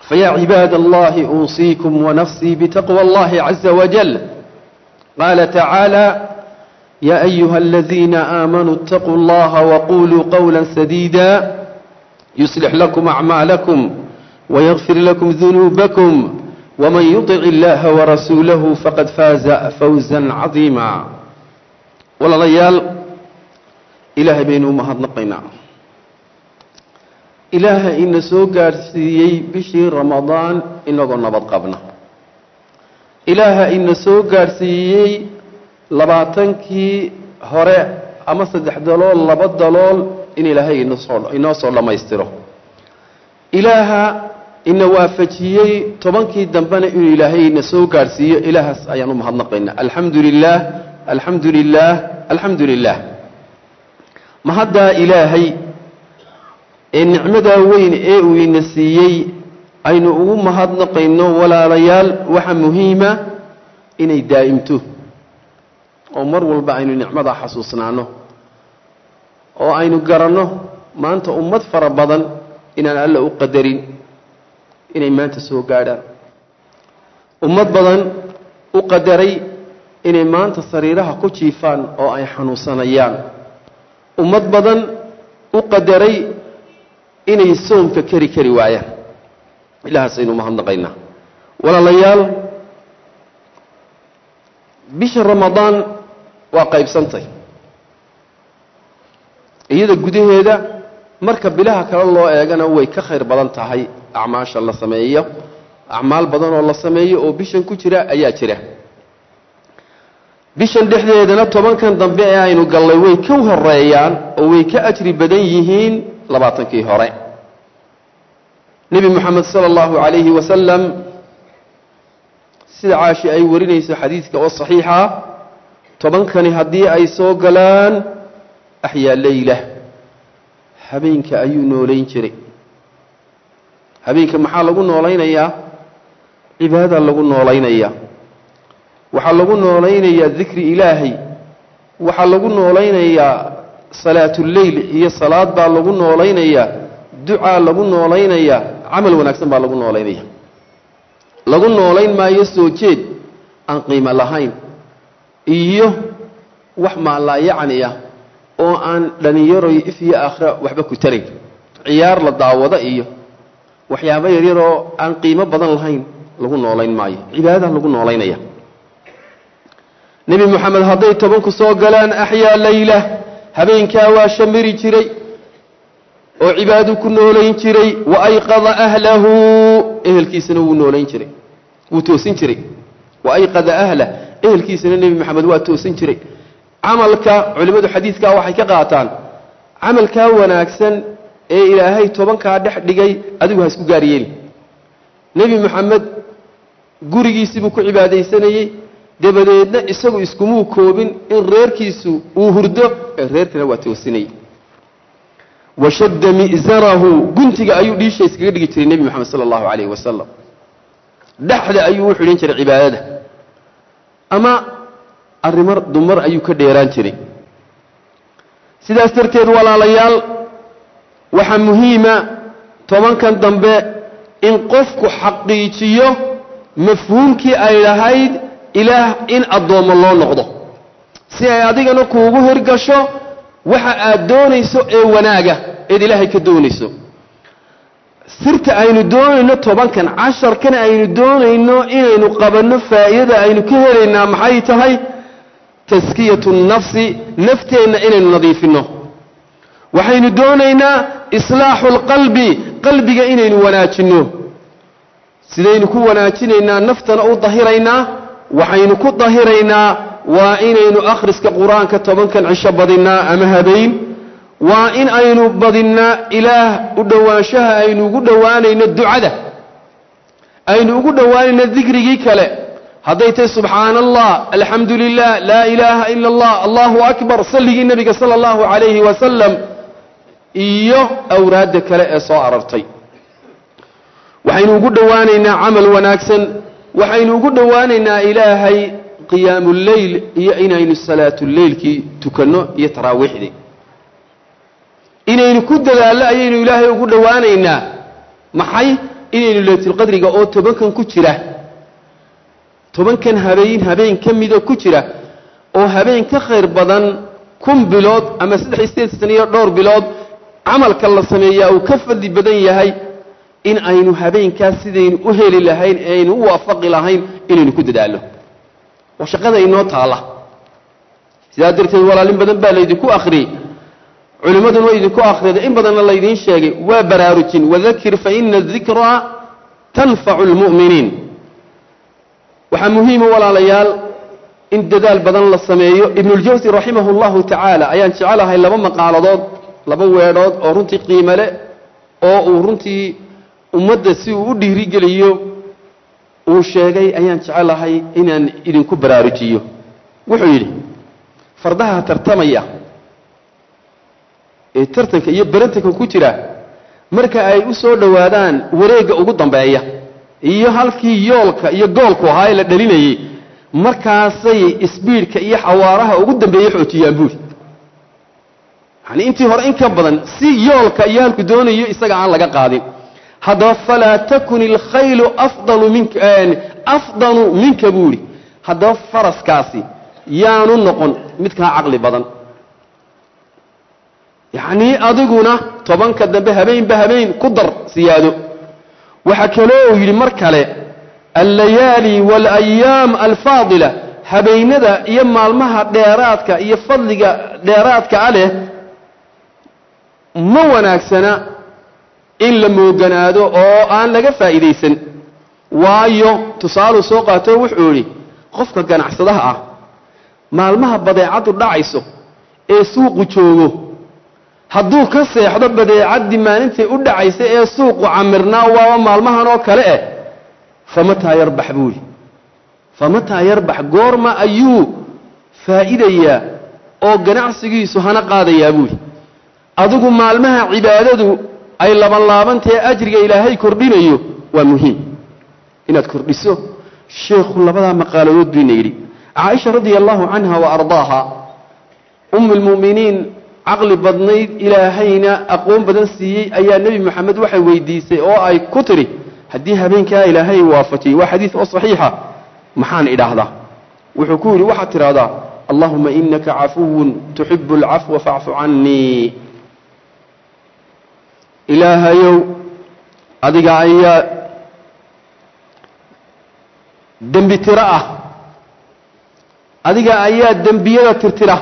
فيا عباد الله أوصيكم ونفسي بتقوى الله عز وجل قال تعالى يا أيها الذين آمنوا اتقوا الله وقولوا قولا سديدا يصلح لكم أعمالكم ويغفر لكم ذنوبكم ومن يطع الله ورسوله فقد فاز فوزا عظيما ولا ليال إلهي بينه مهضنقنا ilaaha ina soo gaadhsiiyey bishii ramadaan inagoo nabad qabna ilaaha ina soo gaadhsiiyey labaatankii hore ama saddex dalool laba dalool in ilaahay inosoo inoo soo dhammaystiro ilaaha ina waafajiyey tobankii dambena inuu ilaahay ina soo gaadhsiiyo ilaahaas ayaan u mahadnaqaynaa alxamdu lilaah alxamdu lilaah alxamdu lilah mahaddaa ilaahay ee nicmadaa weyn ee uu ina siiyey aynu ugu mahadnaqayno walaalayaal waxa muhiima inay daa'imto oo mar walba aynu nicmadaa xasuusnaano oo aynu garanno maanta ummad fara badan inaan alla u qadarin inay maanta soo gaadhaan ummad badan u qadaray inay maanta sariiraha ku jiifaan oo ay xanuunsanayaan ummad badan u qadaray inay soomka keri kari waayaan ilahaasaynu mahadnaqaynaa walaalayaal bisha ramadaan waa qaybsantay iyada gudaheeda marka bilaha kale loo eegana way ka khayr badan tahay acmaasha la sameeyo acmaal badan oo la sameeyo oo bishan ku jira ayaa jira bishan dhexdeedana tobankan dambe ee aynu gallay way ka horeeyaan oo way ka ajri badan yihiin labaatankii hore nebi moxamed sala allahu calayhi wasalam sida caashi ay warinayso xadiidka oo saxiixa tobankani haddii ay soo galaan axyaa leyla habeenka ayuu noolayn jiray habeenka maxaa lagu noolaynayaa cibaada lagu noolaynayaa waxaa lagu noolaynayaa dikri ilaahay waxaa lagu noolaynayaa salaatuleyl iyo salaad baa lagu noolaynayaa ducaa lagu noolaynayaa camal wanaagsan baa lagu noolaynaya lagu noolayn maayo soo jeed aan qiimo lahayn iyo wax maalaayacni ah oo aan dhallinyaroy if iyo aakhira waxba ku tarayn ciyaar la daawado iyo waxyaabo yaryaroo aan qiimo badan lahayn lagu noolayn maayo cibaadadaa lagu noolaynaya nebi moxamed hadday tobanku soo galaan axyaa leyla habeenkaa waa shamiri jiray oo cibaadu ku noolayn jiray wa ayqada ahlahu ehelkiisana wuu noolayn jiray wuu toosin jiray wa ayqada ahlah ehelkiisana nebi moxamed waa toosin jiray camalka culimmadu xadiidkaa waxay ka qaataan camalkaa wanaagsan ee ilaahay tobankaa dhex dhigay adigu ha isku gaar yeeli nebi moxamed gurigiisibuu ku cibaadaysanayey dabadeedna isagu iskumuu koobin in reerkiisu uu hurdo ee reerkana waa toosinayay washadda mi'sarahu guntiga ayuu dhiisha iskaga dhigi jiray nebi moxamed sala allahu calayhi wasalam dhexda ayuu u xidhan jiray cibaadada ama arrimar dumar ayuu ka dheeraan jiray sidaas darteed walaalayaal waxaa muhiima tobankan dambe in qofku xaqiijiyo mafhuumkii ay lahayd ilaah in addoommo loo noqdo si ay adigana kuugu hirgasho waxa aad doonayso ee wanaaga eed ilaahay ka doonayso sirta aynu doonayno tobankan casharkan aynu doonayno inaynu qabanno faa'iidada aynu ka helaynaa maxay tahay taskiyatu nnafsi nafteenna inaynu nadiifinno waxaynu doonaynaa islaaxu alqalbi qalbiga inaynu wanaajinno sidaynu ku wanaajinaynaa naftana u dahiraynaa waxaynu ku dahiraynaa waa inaynu akhriska qur-aanka tobankan cisho badinnaa ama habeyn waa in aynu badinnaa ilaah u dhowaanshaha aynu ugu dhowaanayno ducada aynu ugu dhowaanayno dikrigii kale hadday tahay subxaana allah alxamdu lilah laa ilaaha ila allah allahu akbar salligii nebiga sala allahu calayhi wasalam iyo awraadda kale ee soo arartay waxaynu ugu dhowaanaynaa camal wanaagsan waxaynu ugu dhowaanaynaa ilaahay qiyaamuleyl iyo inaynu salaatuleylkii tukanno iyo taraawiixdii inaynu ku dadaallo ayaynu ilaahay ugu dhowaanaynaa maxay inaynu leylatulqadriga oo tobankan ku jira tobankan habeen habeen ka midoo ku jira oo habeen ka khayr badan kun bilood ama saddex iyo sideed saniyo dhowr bilood camalka la sameeyaa uu ka fadli badan yahay in aynu habeenkaas sidaynu u heli lahayn ee aynu u waafaqi lahayn inaynu ku dadaalno oo shaqada inoo taalla sidaa darteed walaalin badan baa laydinku akhriyey culimmaduna waa idinku akhriyada in badanna laydiin sheegay waa baraarujin wadakir fa ina adikraa tanfacu lmu'miniin waxaa muhiima walaalayaal in dadaal badan la sameeyo ibnuljawsi raximah اllahu tacaala ayaan jecelahay laba maqaaladood laba weedhood oo runtii qiimo leh oo uu runtii ummadda si uu u dhiirigeliyo uu sheegay ayaan jecelahay inaan idinku baraarujiyo wuxuu yidhi fardaha tartamaya ee tartanka iyo barantanka ku jira marka ay u soo dhowaadaan wareegga ugu dambeeya iyo halkii yoolka iyo goolku ahaa ee la dhalinayey markaasay isbiidhka iyo xawaaraha ugu dambeeye xoojiyaan buuri yacanii intii hore in ka badan si yoolka iyo halku doonayo isaga aan laga qaadin haddaba falaa takun ilkhaylu afdalu minka afdalu minka buuri haddaba faraskaasi yaanu noqon midkaa caqli badan yacnii adiguna tobanka dambe habeenba habeen ku dar siyaado waxaa kaloo uu yidhi mar kale allayaali waalayaam alfaadila habeennada iyo maalmaha dheeraadka iyo fadliga dheeraadka a leh ma wanaagsana in la mooganaado oo aan laga faa'iidaysan waayo tusaaluu soo qaato wuxuu idhi qofka ganacsadaha ah maalmaha badeecaddu dhacayso ee suuqu joogo hadduu ka seexdo badeecaddii maalintay u dhacaysa ee suuqu camirnaa waaba maalmahan oo kale eh famataa yarbax buuhi famataa yarbax goorma ayuu faa'iidayaa oo ganacsigiisu hana qaadayaa buuhi adigu maalmaha cibaadadu ay labanlaabantae ajriga ilaahay kordhinayo waa muhiim inaad kordhiso sheekhu labadaa maqaaladood bayna yidhi caaisha radia allahu canha wa ardaaha umu lmu'miniin caqli badnayd ilaahayna aqoon badan siiyey ayaa nebi moxamed waxay weydiisay oo ay ku tidhi haddii habeenkaa ilaahay waafajiyey waa xadiid oo saxiixa maxaan idhaahdaa wuxuu ku yidhi waxaad tidhaahdaa allahuma inaka cafuwun tuxibu alcafwa facfu cannii ilaahayow adiga ayaa dembi tiro ah adiga ayaa dembiyada tirtira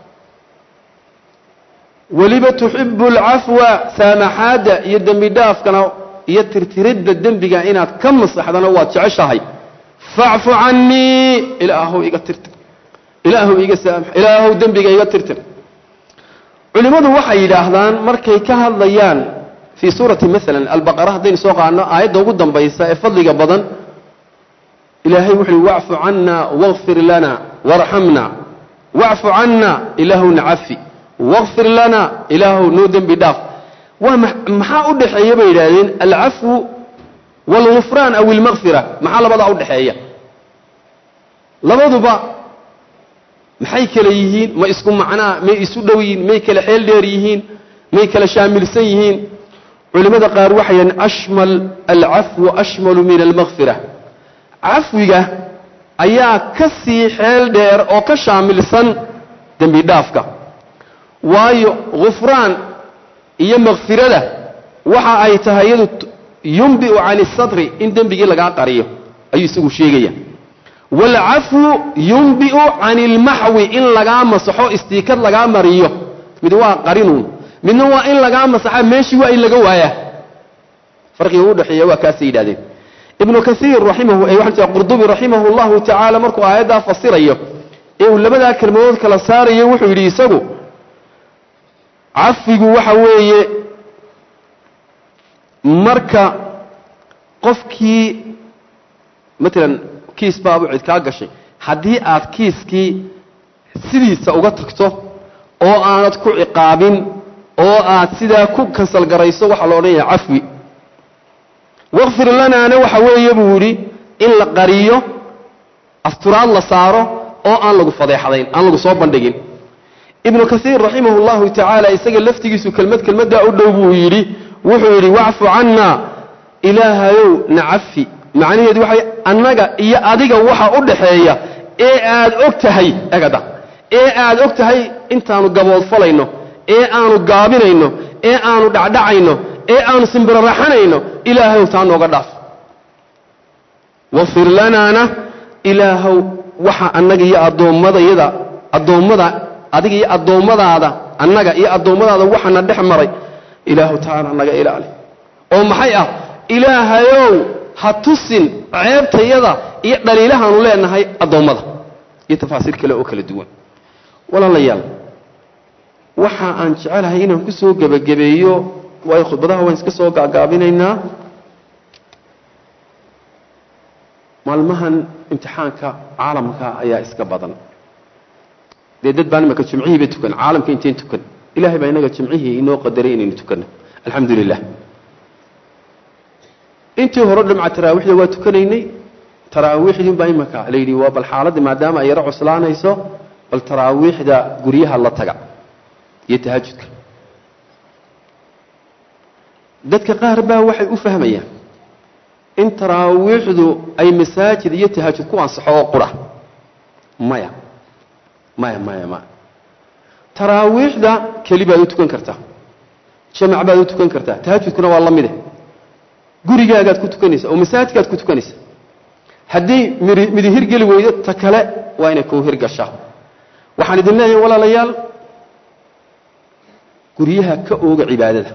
weliba tuxibu alcafwa saamaxaadda iyo dembi dhaafkana iyo tirtiridda dembiga inaad ka masaxdana waad jeceshahay facfu cannii ilaahow iga tirtir ilaahow iga saamax ilaahow dembiga iga tirtir culimmadu waxay yidhaahdaan markay ka hadlayaan fii suurati maalan albaqara haddaynu soo qaadno aayadda ugu dambaysa ee fadliga badan ilaahay wuxu uhi wacfu canna waqfir lana warxamna wacfu canna ilaahowna cafi waqfir lana ilaahow noo dembi dhaaf waa maxaa u dhexeeya bay yidhaahdeen alcafwu waalgufraan aw ilmaqfira maxaa labadaa u dhexeeya labaduba maxay kale yihiin ma isku macnaa may isu dhow yihiin may kale xeel dheer yihiin may kale shaamilsan yihiin culimmada qaar waxay yidhahdeen ashmal alcafwu ashmalu min almaqfira cafwiga ayaa ka sii xeel dheer oo ka shaamilsan dembi dhaafka waayo gufraan iyo makfirada waxa ay tahay iyadu yumbi'u cani sadri in dembigii lagaa qariyo ayuu isagu sheegaya waalcafwu yumbi'u cani ilmaxwi in lagaa masaxo istiikad lagaa mariyo mid waa qarinuun midna waa in lagaa masaxa meeshii waa in laga waayaa farqiga u dhexeeya waa kaasay yidhahdeen ibnu kaiir raximahu waxaa qurdubi raximahu llahu tacaala markuu aayaddaa fasirayo ee uu labadaa kelmadood kala saarayo wuxuu yidhi isagu cafigu waxa weeye marka qofkii matalan kiis baabu cid kaa gashay haddii aad kiiskii sidiisa uga tagto oo aanad ku ciqaabin oo aad sidaa ku kansalgarayso waxaa la odhanaya cafwi waqfir lanaana waxa weeye buu yidhi in la qariyo asturaad la saaro oo aan lagu fadeexdayn aan lagu soo bandhigin ibnu kaiir raximah llahu tacaala isaga laftigiisu kelmad kelmaddaa u dhow buu yidhi wuxuu yidhi wacfu canna ilaahayow nacafi macnaheedu waxay annaga iyo adiga waxa u dhaxeeya ee aad og tahay egada ee aad og tahay intaanu gaboodfalayno ee aanu gaabinayno ee aanu dhacdhacayno ee aanu simbiraraxanayno ilaahayow taa nooga dhaaf wafir lanaana ilaahow waxa annaga iyo addoommadayada addoommada adiga iyo addoommadaada annaga iyo addoommadaada waxana dhex maray ilaahu taana naga ilaali oo maxay ah ilaahayow ha tusin ceebtayada iyo dhaliilahaanu leenahay addoommada iyo tafaasiir kale oo kala duwan walaalayaal waxa aan jecelahay inaan ku soo gebagabeeyo waayo khudbadaha waan iska soo gaagaabinaynaa maalmahan imtixaanka caalamka ayaa iska badan dee dad baan imaka jimcihiiba tukan caalamka intayn tukan ilahay baa inaga jimcihii inoo qadaray inaynu tukanno alxamdu lilah intii hore dhamca taraawiixda waa tukanaynay taraawiixdin baa imaka la yidhi waa bal xaaladda maadaama ay yaro cuslaanayso bal taraawiixda guryaha la taga iyo tahajudka dadka qaar baa waxay u fahmayaan in taraawiixdu ay masaajid iyo tahajud ku ansaxo oo qura maya maya maya maya taraawiixda keli baad u tukan kartaa jamac baad u tukan kartaa tahajudkuna waa la mide gurigaagaad ku tukanaysa oo masaajidkaad ku tukanaysa haddii midi midi hirgeli weydo ta kale waa inay kuu hirgashaa waxaan idin leeyahay walaalayaal guryaha ka ooga cibaadada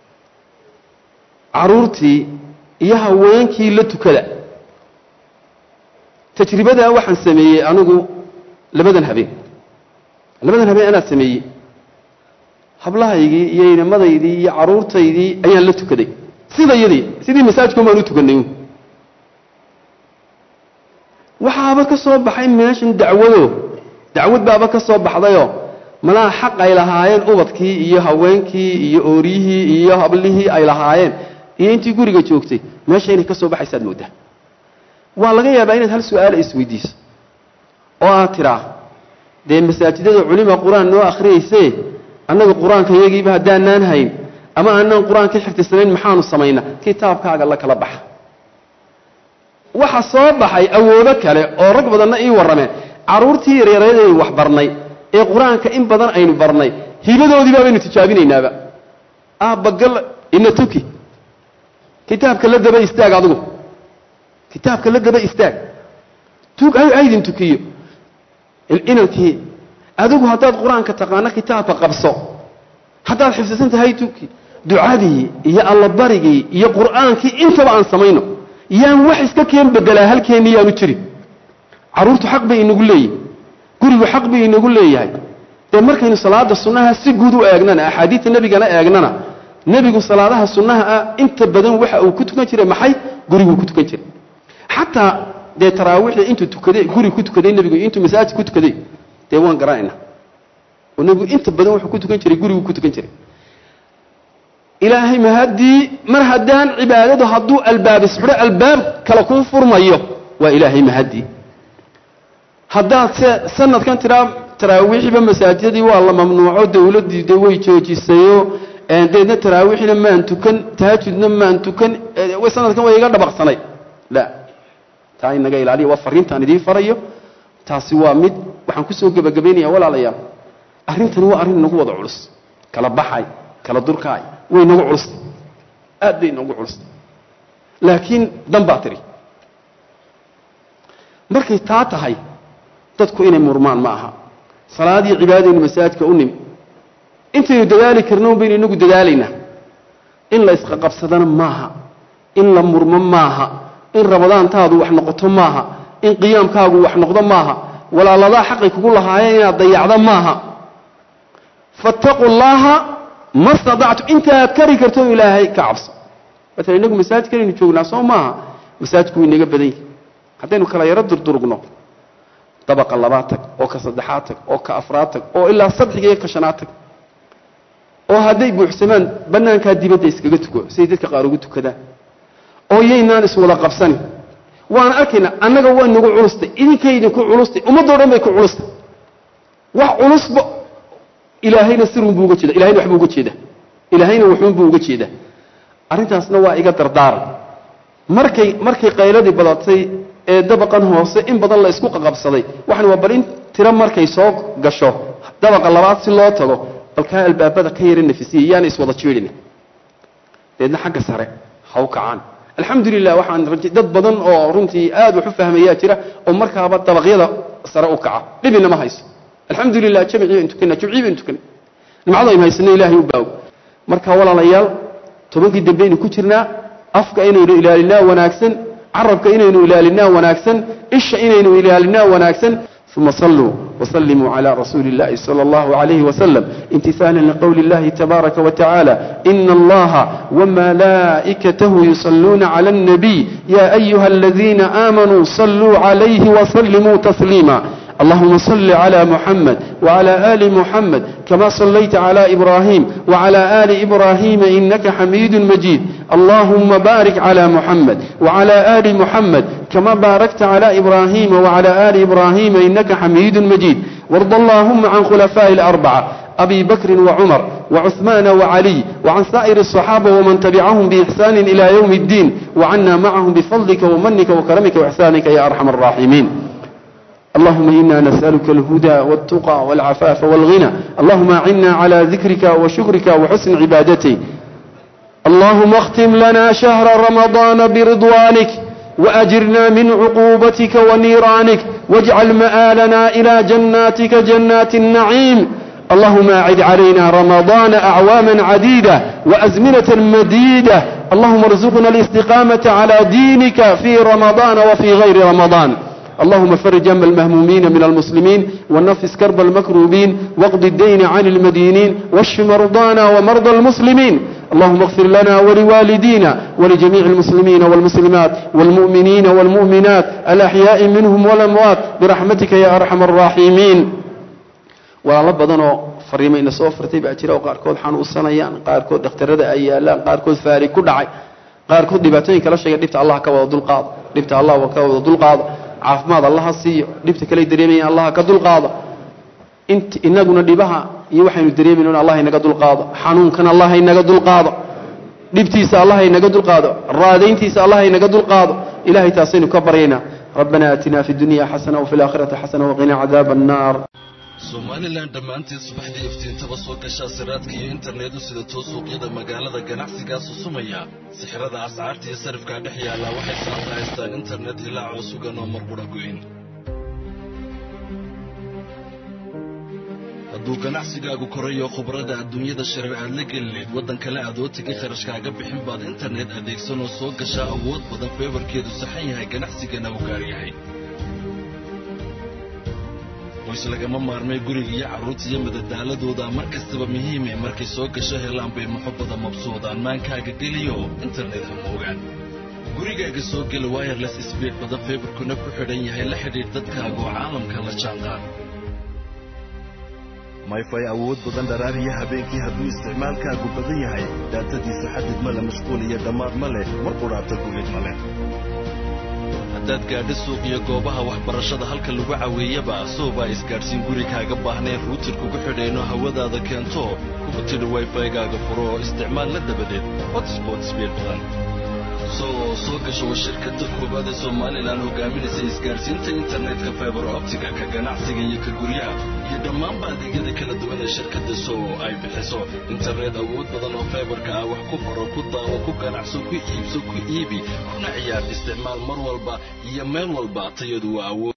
caruurtii iyo haweenkii la tukada tajribadaa waxaan sameeyey anigu labadan habeen labadan habeen anaa sameeyey hablahaygii iyo inamadaydii iyo caruurtaydii ayaan la tukaday sidayadii sidii masaajidkun baan u tukanay waxaaba ka soo baxay meeshan dacwado dacwad baaba ka soo baxdayoo malaha xaq ay lahaayeen ubadkii iyo haweenkii iyo ooryihii iyo hablihii ay lahaayeen iyo intii guriga joogtay meesha inay ka soo baxaysaad mooddaa waa laga yaabaa inaad hal su-aala isweydiiso oo aad tidhaa dee masaajidada culima qur-aan noo akhriyayse annaga qur-aanka iyagiiba haddaanaan hayn ama aanaan qur-aan ka xifdisanayn maxaanu samaynaa kitaabkaaga la kala baxa waxa soo baxay awoodo kale oo rag badanna ii warrameen carruurtii yaryaraydaynu wax barnay ee qur-aanka in badan aynu barnay hibadoodii baabaynu tijaabinaynaaba aabbagal ina tuki kitaabka la daba istaag adigu kitaabka la daba istaag tug haydin tukiyo inankii adigu haddaad qur-aanka taqaano kitaabka qabso haddaad xifdisan tahay tuki ducadii iyo allabarigii iyo qur'aankii intaba aan samayno yaan wax iska keen bedelaa halkeenni yaanu jirin carruurtu xaq bay inagu leeyihin gurigu xaq bay inagu leeyahay dee markaynu salaada sunnaha si guud u eegnana axaadiidta nebigana eegnana nebigu salaadaha sunnaha ah inta badan waxa uu ku tukan jiray maxay guriguu ku tukan jiray xataa dee taraawiixda intuu tukaday guri ku tukaday nebigu intuu masaajid ku tukaday dee waan garanayna oo nebigu inta badan wuxuu ku tukan jiray guriguu ku tukan jiray ilaahay ma haddii mar haddaan cibaadadu hadduu albaab isxidho albaab kale kuu furmayo waa ilaahay mahadii haddaad se sanadkan tiraa taraawiixiba masaajidadii waa la mamnuuco dawladdii de way joojisayo deedna taraawiixna maan tukan tahajudna maan tukan sanadkan way iga dhabaqsanay la taa inaga ilaaliya waa fariintaan idiin farayo taasi waa mid waxaan kusoo gebagabaynaya walaalayaal arrintani waa arrin inagu wada culus kala baxay kala durkaay way nagu culustay aad bay nagu culustay laakiin dan baa tiri markay taa tahay dadku inay murmaan ma aha salaadii cibaadaynu masaajidka u nimi intaynu dadaali karno baynu inagu dadaalaynaa in la isqaqabsadana maaha in la murmo maaha in rabadaantaadu wax noqoto maaha in qiyaamkaagu wax noqdo maaha walaaladaa xaqay kugu lahaayeen inaad dayacdo maaha fattaquu llaaha ma stadactu intaad kari karto ilaahay ka cabso maala inagu masaajidkanaynu joognaa soo maaha masaajidku way inaga badan yihi haddaynu kala yaro durdurugno dabaqa labaad tag oo ka saddexaad tag oo ka afraad tag oo ilaa sadxiga iyo ka shanaad tag oo hadday buuxsamaan bannaankaa dibadda iskaga tuko siday dadka qaar ugu tukadaan oo yaynaan iswada qabsanin waan arkaynaa annaga waa nagu culustay idinkay idinku culustay ummaddoo dhan bay ku culustay wax culusba ilaahayna sirun buu uga jeeda ilahayna waxbuu uga jeeda ilaahayna waxuun buu uga jeedaa arrintaasna waa iga dardaaran markay markay qayladii badatay ee dabaqan hoose in badan la isku qaqabsaday waxan waa bal in tiro markay soo gasho dabaqa labaad si loo tago balkaa albaabada ka yara nafisiya yaana iswada jiidhin deedna xagga sare ha u kacaan alxamdulilah waxaan dad badan oo runtii aad wax u fahmayaa jira oo markaaba dabaqyada sare u kaca dhibina ma hayso alxamdulilah jamcii bayn tukana jumcii bayn tukana nimcada aynu haysana ilaahay u baago marka walaalayaal tobankii dambe aynu ku jirnaa afka inaynu ilaalinaa wanaagsan carabka inaynu ilaalinaa wanaagsan isha inaynu ilaalinaa wanaagsan ثم صلوا وسلموا على رسول الله صلى الله عليه وسلم امتثالا لقول الله تبارك وتعالى إن الله وملائكته يصلون على النبي يا أيها الذين آمنوا صلوا عليه وسلموا تسليما اللهم صل على محمد وعلى آل محمد كما صليت على إبراهيم وعلى آل إبراهيم إنك حميد مجيد اللهم بارك على محمد وعلى آل محمد كما باركت على إبراهيم وعلى آل إبراهيم إنك حميد مجيد وارض اللهم عن خلفاء الأربعة أبي بكر وعمر وعثمان وعلي وعن سائر الصحابة ومن تبعهم بإحسان إلى يوم الدين وعنا معهم بفضلك ومنك وكرمك وإحسانك يا أرحم الراحمين اللهم إنا نسألك الهدى والتقى والعفاف والغنى اللهم أعنا على ذكرك وشكرك وحسن عبادتك اللهم اختم لنا شهر رمضان برضوانك وأجرنا من عقوبتك ونيرانك واجعل مآلنا إلى جناتك جنات النعيم اللهم أعد علينا رمضان أعواما عديدة وأزمنة مديدة اللهم ارزقنا الاستقامة على دينك في رمضان وفي غير رمضان اللهم فرج هم المهمومين من المسلمين ونفس كرب المكروبين واقض الدين عن المدينين واشف مرضانا ومرضى المسلمين اللهم اغفر لنا ولوالدينا ولجميع المسلمين والمسلمات والمؤمنين والمؤمنات الأحياء منهم والأموات برحمتك يا أرحم الراحمين ولا بدنو fariimo ina soo fartay baa jira oo qaarkood xanuunsanayaan qaarkood dhakhtarada ay yaalaan qaarkood faari ku dhacay qaarkood dhibaatooyinka la sheegay dhibta allah ka wada dulqaado dhibta allah ka wada dulqaado caafimaad allaha siiyo dhibta kale dareemayaan allah ka dulqaado int inaguna dhibaha iyo waxaynu dareemayno allah inaga dulqaado xanuunkan allah inaga dulqaado dhibtiisa allah inaga dulqaado raadayntiisa allah inaga dulqaado ilahay taasaynu ka baryaynaa ربنا آتنا في الدنيا حسنة وفي الآخرة حسنة وقنا عذاب النار somalilan dhammaanteed subaxdii iftiintaba soo gashaa siraadka iyo internetu sida too suuqyada magaalada ganacsigaa susumaya sixirada ascaarta iyo sarifkaa dhex yaallaa waxay saanta haystaan internet ilaacoo sugan oo marqudha goyn hadduu ganacsigaagu korayo khubrada adduunyada shareer aad la gelineed waddan kale aad oo tegay kharashkaaga bixin baad internet adeegsanoo soo gashaa awood badan feebarkeedu saxan yahay ganacsigana u gaar yahay qoys lagama maarmay guriga iyo carruurta iyo madadaaladooda mar kastaba muhiime markay soo gasho helaan bay muxubbada mabsuudaan maankaaga geliyo internet ha moogaan gurigaaga soo gela wireless sbiid badan feebarkuna ku xidhan yahay la xidhiidh dadkaaga oo caalamka la jaanqaad mayfay awood badan dharaariya habeenkii hadduu isticmaalkaagu badan yahay daatadiisu xadid ma le mashquul iyo dhammaad ma leh mar qudhaabta gulid ma leh haddaad gaadho suuq iyo goobaha waxbarashada halka lagu caweeyaba soobaa isgaadhsiin gurigaaga baahnayn ruutir kugu xidhayno hawadaada keento kugu tidhi wayfaygaaga furo oo isticmaal la dabadeed hotspot sbiid badan soo soo gasho waa shirkadda koowaad ee somalilan hogaaminaysa isgaadhsiinta internetka faibar optiga ka ganacsiga iyo ka guryaha iyo dhammaanba adeegyada kala duwan ee shirkadda soo ay bixiso internet awood badan oo faibarka ah wax ku faro ku daawo ku ganacso ku iibso ku iibi kuna ciyaar isticmaal mar walba iyo meel walba tayadu waa awood